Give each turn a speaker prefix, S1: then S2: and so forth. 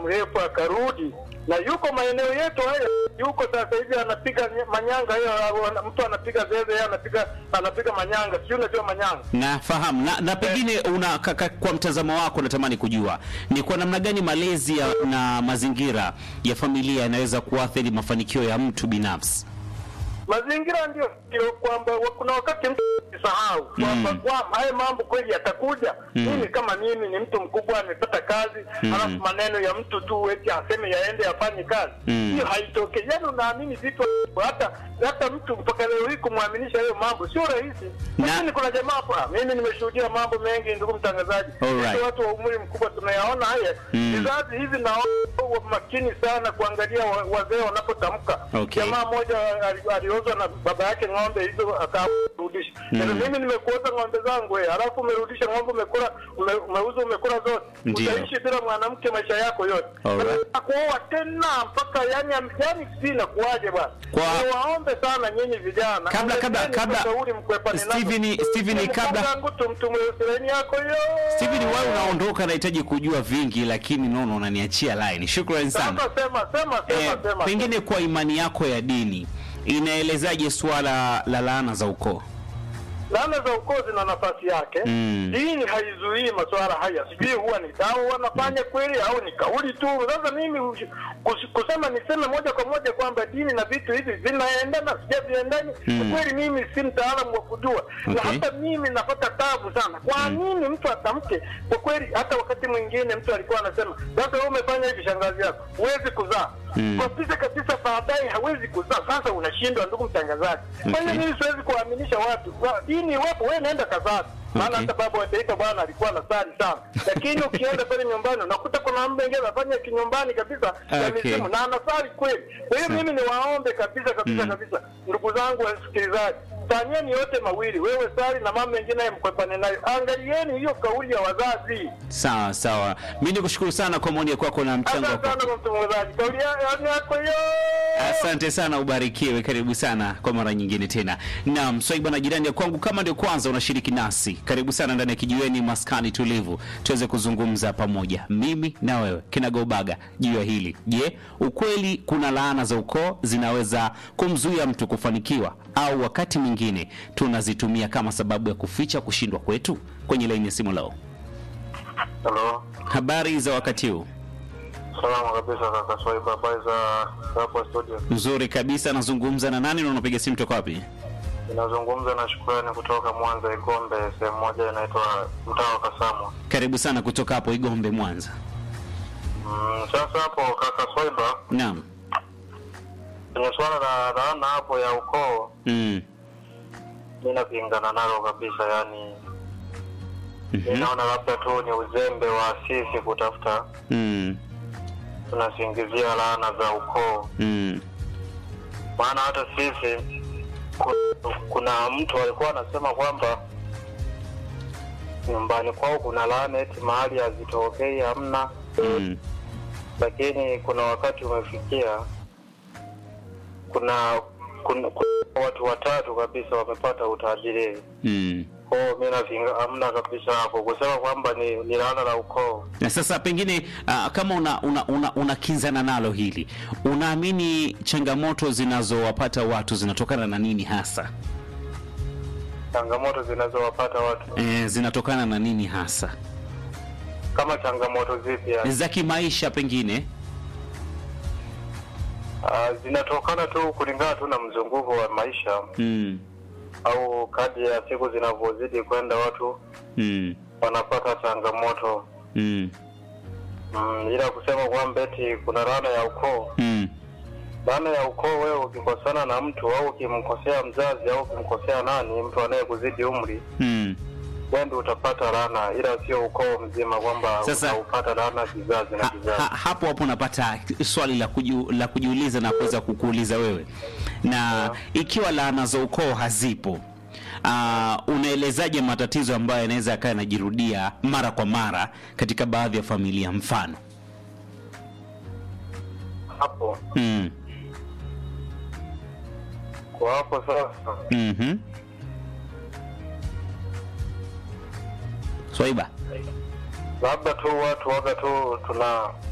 S1: mrefu akarudi na yuko maeneo yetu haya, yuko sasa hivi anapiga nye- manyanga hiyo, ana- mtu anapiga zeze, yeye anapiga anapiga manyanga, sijui unajua manyanga.
S2: Nafahamu na, na pengine una ka, ka, kwa mtazamo wako natamani kujua ni kwa namna gani malezi ya, na mazingira ya familia yanaweza kuathiri mafanikio ya mtu binafsi.
S1: Mazingira ndio ndio kwamba wa- kuna wakati mtu sahau kwamba
S2: Mm.
S1: kwamba haya mambo kweli yatakuja.
S2: Mm.
S1: Mimi kama mimi ni mtu mkubwa, amepata kazi
S2: Mm.
S1: alafu maneno ya mtu tu eti aseme yaende afanye kazi,
S2: Mm.
S1: hiyo haitokei. Yaani unaamini vitu hata hata mtu mpaka leo hii kumwaminisha hayo mambo sio rahisi,
S2: Na-
S1: lakini kuna jamaa hapa, mimi nimeshuhudia mambo mengi, ndugu mtangazaji.
S2: Alright.
S1: Sisi watu wa umri mkubwa tunayaona haya
S2: Mm.
S1: vizazi hivi, naona wa makini sana kuangalia wa- wazee wanapotamka.
S2: Okay.
S1: Jamaa mmoja ali- aliozwa na baba yake ng'ombe hizo akarudisha.
S2: Mm.
S1: Sasa mimi nimekuoza ng'ombe zangu wewe, alafu umerudisha ng'ombe umekula ume, umeuza umekula zote.
S2: Ndio.
S1: Utaishi bila mwanamke maisha yako yote.
S2: Alright.
S1: Sasa kuoa tena mpaka yani yani sina kuaje bwana.
S2: Kwa-
S1: Niwaombe sana nyinyi vijana.
S2: Kabla- kabla-
S1: Angalieni
S2: kabla-
S1: kushauri mkwepane nazo.
S2: Steven- Steven, kabla-
S1: Mfungangu tumtumwe sireni yako yo.
S2: Steven, wewe unaondoka, nahitaji kujua vingi, lakini naona unaniachia line. Shukrani sana.
S1: Sasa sema sema
S2: Eh,
S1: sema sema.
S2: pengine kwa imani yako ya dini inaelezaje suala la laana za ukoo?
S1: laana za ukoo zina nafasi yake.
S2: Mm.
S1: Dini haizuii masuala haya, sijui huwa ni dawa wanafanya kweli au ni kauli tu. Sasa mimi ush- kus- kusema niseme moja kwa moja kwamba dini na vitu hivi vinaendana, sijaviendani
S2: Mm.
S1: kweli, mimi si mtaalamu wa kujua na
S2: Okay.
S1: hata mimi napata tabu sana. Kwa nini mtu atamke? Kwa kweli, hata wakati mwingine mtu alikuwa anasema, sasa wewe umefanya hivi, shangazi yako huwezi kuzaa
S2: Mm.
S1: kabisa kabisa, baadaye hawezi kuzaa. Sasa unashindwa, ndugu mtangazaji. Kwa hiyo
S2: Okay.
S1: mimi siwezi kuaminisha watu Wa- dini iwapo, wewe nenda kazani. Maana
S2: Okay.
S1: hata baba wa taifa bwana alikuwa anasali sana, lakini ukienda pale nyumbani unakuta kuna mambo mengine anafanya kinyumbani kabisa ya
S2: Okay.
S1: mizimu na anasali kweli. Kwa hiyo
S2: Sawa.
S1: mimi niwaombe kabisa kabisa
S2: Mm.
S1: kabisa, ndugu zangu wasikilizaji, fanyeni yote mawili, wewe sali na mambo mengine haya mkwepane nayo. Angalieni hiyo kauli ya wazazi.
S2: Sawa sawa, mi nikushukuru sana kwa maoni kwako na mchango
S1: Asante
S2: wako.
S1: sana kwa mtangazaji, kauli ya- yako hiyo.
S2: Asante sana, ubarikiwe. Karibu sana kwa mara nyingine tena. Naam, swaiba na jirani ya kwangu, kama ndio kwanza unashiriki nasi, karibu sana ndani ya kijiweni maskani tulivu, tuweze kuzungumza pamoja, mimi na wewe kinagaubaga juu ya hili. Je, ukweli kuna laana za ukoo zinaweza kumzuia mtu kufanikiwa, au wakati mwingine tunazitumia kama sababu ya kuficha kushindwa kwetu? Kwenye laini ya simu leo,
S1: Hello.
S2: habari za wakati huu?
S1: Salama kabisa kaka Swaiba, habari za hapo studio?
S2: Nzuri kabisa. Nazungumza na nani na unapiga simu toka wapi?
S1: Ninazungumza na Shukrani kutoka Mwanza Igombe, sehemu moja inaitwa mtaa wa Kasamwa.
S2: Karibu sana kutoka hapo Igombe, Mwanza.
S1: Mm, sasa hapo kaka Swaiba,
S2: Naam.
S1: kwenye swala la laana hapo ya ukoo,
S2: Mm.
S1: mi napingana nalo kabisa. Yani mi
S2: Mhm.
S1: naona labda tu ni uzembe wa sisi kutafuta,
S2: Mm.
S1: tunasingizia laana za ukoo,
S2: Mm.
S1: maana hata sisi ku- kuna mtu alikuwa anasema kwamba nyumbani kwao kuna laana eti mahali hazitokei hamna
S2: Mm.
S1: lakini kuna wakati umefikia kuna kuna, kuna watu watatu kabisa wamepata utajiri
S2: Mm.
S1: kwao mi napinga hamna kabisa hapo kusema kwamba ni, ni laana la ukoo
S2: Na sasa pengine uh, kama una una, una, unakinzana nalo hili, unaamini changamoto zinazowapata watu zinatokana na nini hasa?
S1: changamoto zinazowapata watu
S2: E, zinatokana na nini hasa?
S1: kama changamoto zipi yani?
S2: Za kimaisha pengine?
S1: Ah, zinatokana tu kulingana tu na mzunguko wa maisha
S2: Mm.
S1: au kadri ya siku zinavyozidi kwenda watu
S2: Mm.
S1: wanapata changamoto
S2: Mm.
S1: mm, ila kusema kwamba eti kuna laana ya ukoo
S2: Mm.
S1: Laana ya ukoo, wewe ukikosana na mtu au ukimkosea mzazi au ukimkosea nani, mtu anayekuzidi umri,
S2: Mm.
S1: wewe ndio utapata laana, ila sio ukoo mzima, kwamba
S2: Sasa-
S1: utaupata laana kizazi na
S2: Ha,
S1: kizazi.
S2: ha, hapo hapo napata swali la, kuju, la kujiuliza na kuweza kukuuliza wewe, na ikiwa laana za ukoo hazipo uh, unaelezaje matatizo ambayo yanaweza yakawa yanajirudia mara kwa mara katika baadhi ya familia? Mfano
S1: Hapo
S2: mm.
S1: kwa hapo sasa,
S2: mm Swaiba
S1: labda tu watu waga tu tuna